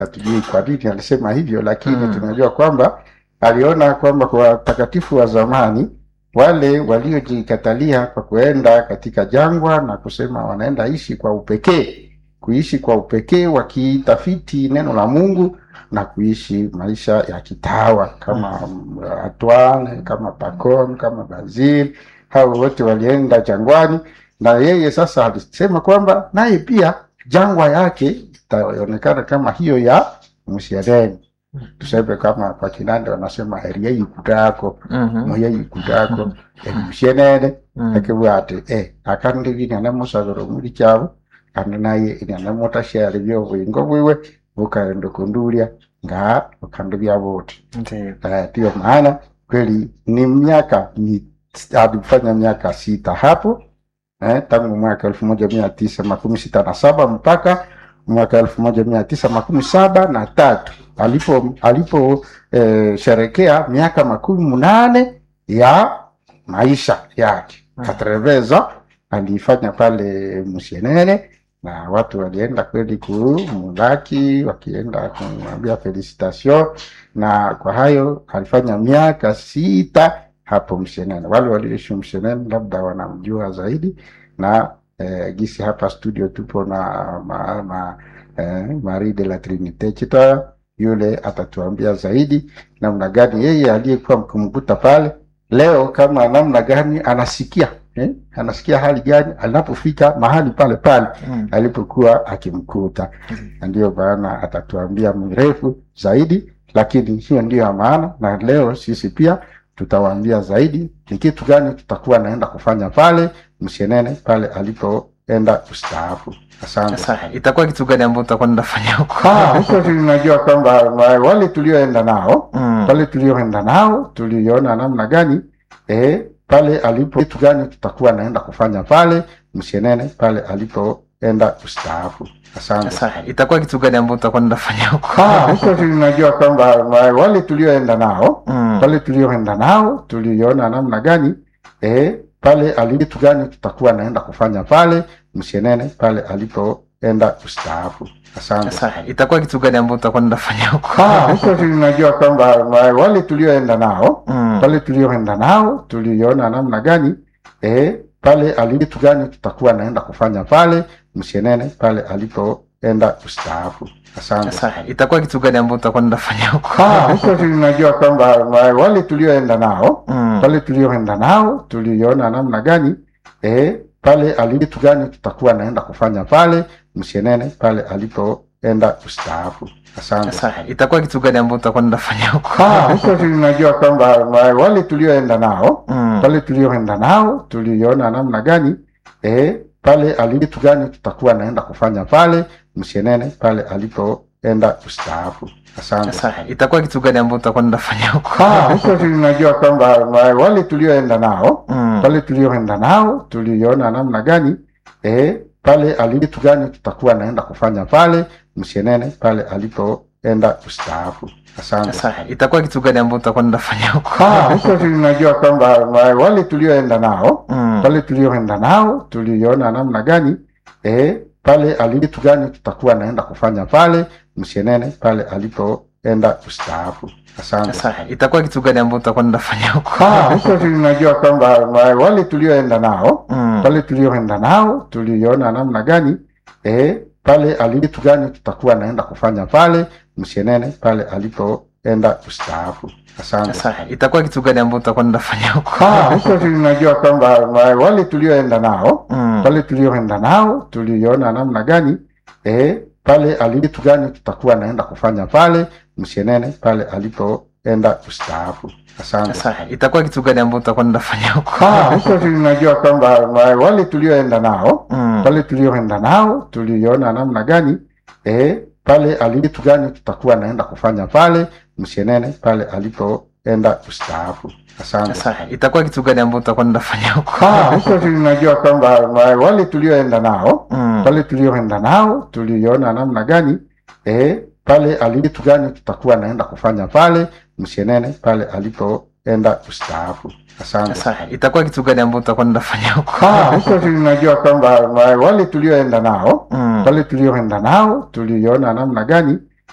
hatujui kwa nini alisema hivyo, lakini Mm. tunajua kwamba aliona kwamba kwa watakatifu wa zamani wale waliojikatalia kwa kuenda katika jangwa na kusema wanaenda ishi kwa upekee, kuishi kwa upekee wakitafiti neno la Mungu na kuishi maisha ya kitawa kama mm. Antoine, kama Pacome, kama Basil, hao wote walienda jangwani, na yeye sasa alisema kwamba naye pia jangwa yake itaonekana kama hiyo ya Msireni. Tuseme kama kwa Kinande wanasema heria ikutako Mhm. moya ikutako emushenene Mm. ekibwate e akandi binene musabiro muri kyabo kandi naye inene mutashyari byobwingo bwiwe bukaenda kundulia nga ukandi byabuti Ndiyo. Eh, ndiyo maana kweli ni miaka ni alifanya miaka sita hapo eh, tangu mwaka elfu moja mia tisa makumi sita na saba mpaka mwaka elfu moja mia tisa makumi saba na tatu alipo alipo eh, sherekea miaka makumi munane ya maisha yake Mm. katreveza alifanya pale Musienene na watu walienda kweli kumulaki wakienda kumwambia felicitation na kwa hayo alifanya miaka sita hapo Mshenene. Wale walioishi Mshenene labda wanamjua zaidi, na eh, gisi hapa studio tupo na ma, ma, eh, Marie de la Trinite Chita, yule atatuambia zaidi namna gani yeye aliyekuwa mkumkuta pale leo, kama namna gani anasikia eh, anasikia hali gani anapofika mahali pale pale Mm. alipokuwa akimkuta na ndiyo maana atatuambia mrefu zaidi, lakini hiyo ndiyo ya maana, na leo sisi pia tutawaambia zaidi ni kitu gani tutakuwa naenda kufanya pale Mshenene pale alipoenda kustaafu. Asante. Sasa itakuwa kitu gani ambacho utakuwa nafanya huko? Ah, huko tunajua kwamba wa- wale tulioenda nao Mm. pale tulioenda nao tuliona namna gani eh, pale alipo kitu gani tutakuwa naenda kufanya pale Mshenene pale alipoenda kustaafu. Asante. Sasa itakuwa kitu gani ambacho utakuwa nafanya huko? Ah, huko tunajua kwamba wa- wale tulioenda nao Mm. pale tulioenda nao tuliona namna gani eh, pale ali- kitu gani tutakuwa naenda kufanya pale Mshenene pale alipoenda kustaafu. Asante. Sasa itakuwa kitu gani ambacho utakuwa nafanya huko? Ah, huko tunajua kwamba wa- wale tulioenda nao Mm. pale tulioenda nao tuliona namna gani eh, pale ali- kitu gani tutakuwa naenda kufanya pale Mshenene pale alipoenda kustaafu. Asante. Sasa itakuwa kitu gani ambacho utakuwa nafanya huko? Ah, huko tunajua kwamba wa- wale tulioenda nao Mm. pale tulioenda nao tuliona namna gani eh, pale ali- kitu gani tutakuwa naenda kufanya pale Mshenene pale alipoenda kustaafu. Asante. Sasa itakuwa kitu gani ambacho utakuwa nafanya huko? Ah, huko tunajua kwamba wa- wale tulioenda nao Mm. pale tulioenda nao tuliona namna gani eh, pale ali- kitu gani tutakuwa naenda kufanya pale Mshenene pale alipoenda kustaafu. Asante. Sasa itakuwa kitu gani ambacho utakuwa nafanya huko? Ah, huko tunajua kwamba wa- wale tulioenda nao Mm. pale tulioenda nao tuliona namna gani eh, pale ali- kitu gani tutakuwa naenda kufanya pale Mshenene pale alipoenda kustaafu. Asante. Sasa itakuwa kitu gani ambacho utakuwa nafanya huko? Ah, huko tunajua kwamba wa- wale tulioenda nao Mm. pale tulioenda nao tuliona namna gani eh, pale ali- kitu gani tutakuwa naenda kufanya pale Mshenene pale alipoenda kustaafu. Asante. Sasa itakuwa kitu gani ambacho utakuwa nafanya huko? Ah, huko tunajua kwamba wa- wale tulioenda nao Mm. pale tulioenda nao tuliona namna gani eh, pale ali- kitu gani tutakuwa naenda kufanya pale Mshenene pale alipoenda kustaafu. Asante. Sasa itakuwa kitu gani ambacho utakuwa nafanya huko? Ah, huko tunajua kwamba wa- wale tulioenda nao Mm. pale tulioenda nao tuliona namna gani eh, pale ali- kitu gani tutakuwa naenda kufanya pale Mshenene pale alipoenda kustaafu. Asante. Sasa itakuwa kitu gani ambacho utakuwa nafanya huko? Ah, huko tunajua kwamba wa- wale tulioenda nao Mm. pale tulioenda nao tuliona namna gani eh, pale ali- kitu gani tutakuwa naenda kufanya pale Mshenene pale alipoenda kustaafu. Asante. Sasa itakuwa kitu gani ambacho utakuwa nafanya huko? Ah, huko tunajua kwamba wa- wale tulioenda nao Mm. pale tulioenda nao tuliona namna gani eh, pale ali- kitu gani tutakuwa naenda kufanya pale Mshenene pale alipoenda kustaafu. Asante. Sasa itakuwa kitu gani ambacho utakuwa nafanya huko? Ah, huko tunajua kwamba wa- wale tulioenda nao Mm. pale tulioenda nao tuliona namna gani